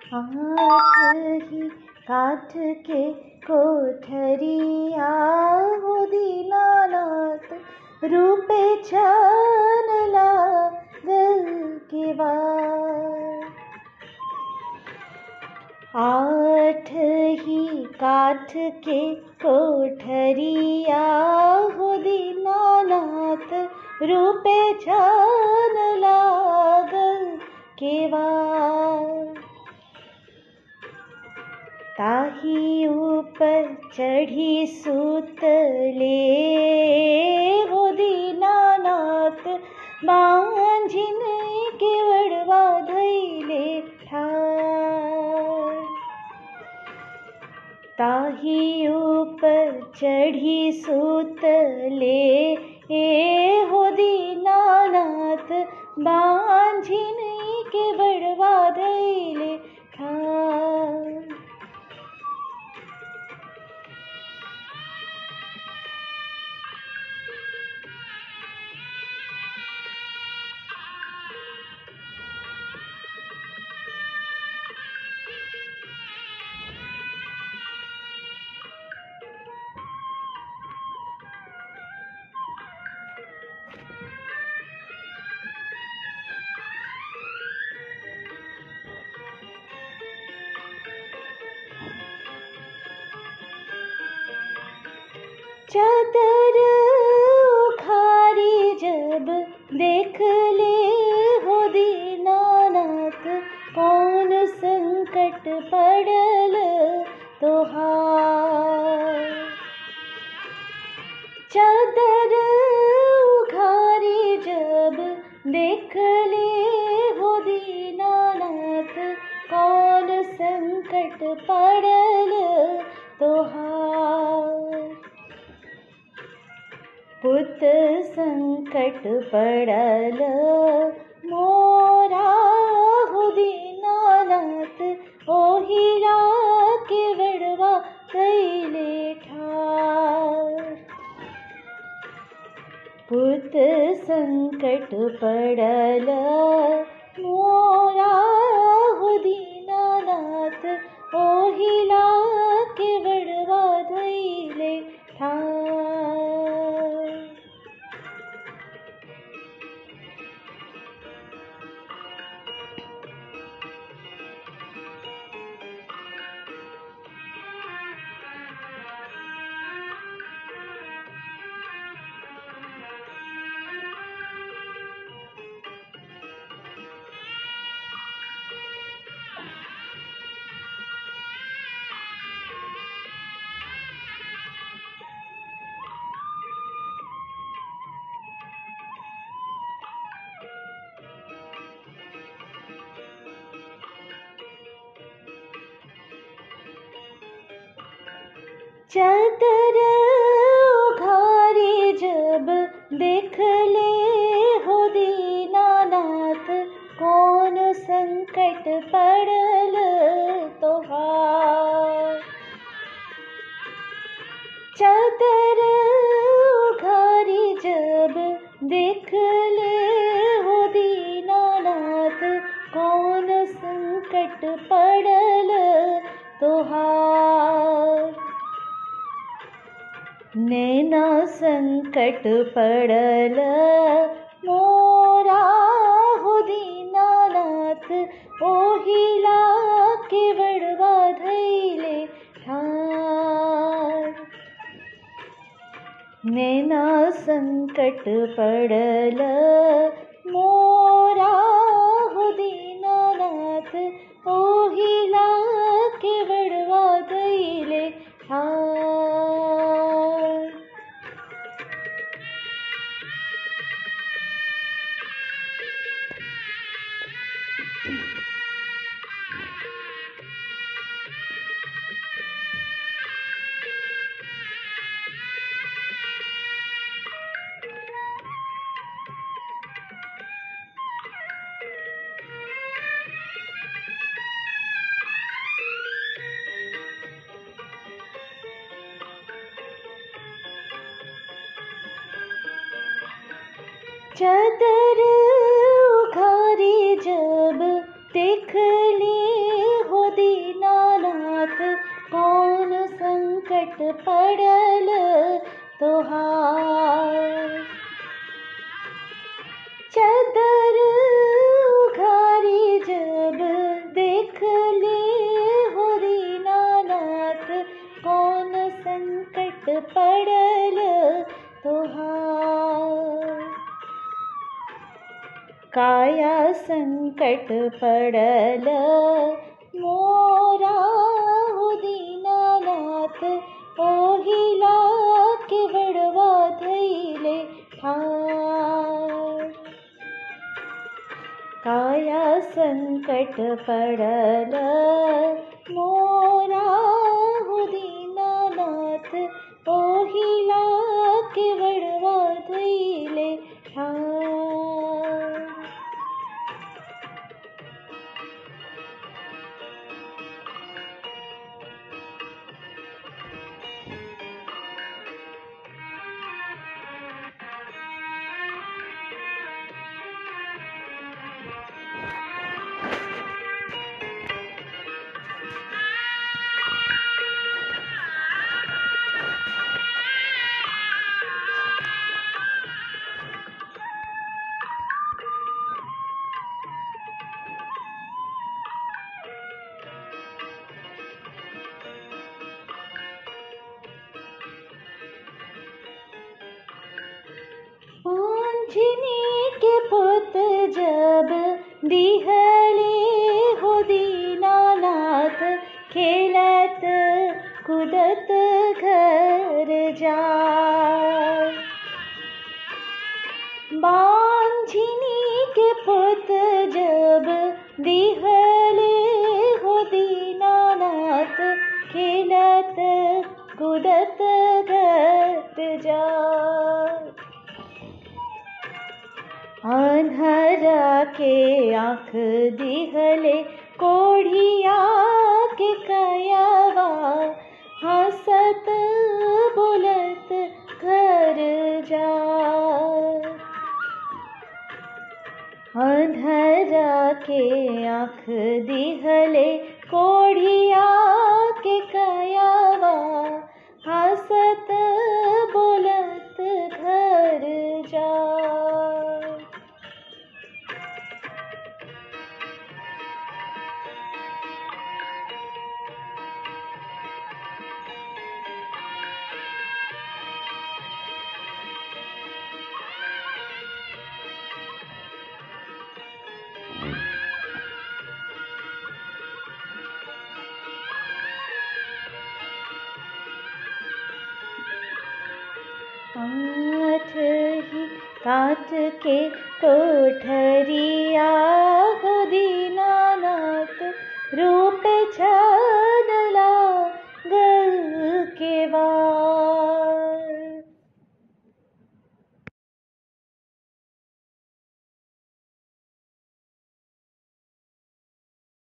हाथ ही काठ के कोठरिया हो दीनानाथ रूपे छान लागल के बार आठ ही काठ के कोठरिया हो दीनानाथ रूपे छान लागल केवार ताही ऊपर चढ़ी सूतले हो दीनानाथ बांझिन केवड़वा धैले ठार ताही ऊपर चढ़ी सूतले ए हो दीनानाथ बांझिन के बड़वा धैले ठार चादर उखाड़ी जब देख ले हो दीनानाथ कौन संकट पड़ल तोहार चादर उखाड़ी जब देख ले हो दीनानाथ कौन संकट पड़ल तोहार पुत संकट पड़ल मोरा हो दीनानाथ ओहिरा के बड़वा कैले ठार पुत संकट पड़ल मोरा हो दीनानाथ ओहिला के बड़वा धैले ठार चादर उघारी जब देख ले हो दीनानाथ कौन संकट पड़ल तोहार चादर उघारी जब देख ले हो दीनानाथ कौन संकट पड़ल तोहार नैना संकट पड़ल मोरा हो दीनानाथ ओहिला के बड़वा धैले ठार नैना संकट पड़ल मोरा हो दीनानाथ ओहिला के बड़वा धैले ठार चादर उखारी जब देख ले हो संकट पड़ल मोरा हो दीनानाथ ओहिला के बड़वा धैले ठार काया संकट पड़ल मोरा हो दीनानाथ ओहिला के बड़वा धैले ठार आंजनी के पुत जब दिहले हो दीनानाथ खेलत कुदत घर जा बांझिनी के पुत जब दिहले हो दीनानाथ खेलत कुदत घर जा अन्हरा के आँख दिहले कोढ़िया के कयावा हंसत बोलत घर जा अन्हरा के आँख दिहले कोढ़िया के कयावा हंसत बोलत घर जा आठ ही काट के कोठरिया हो दीना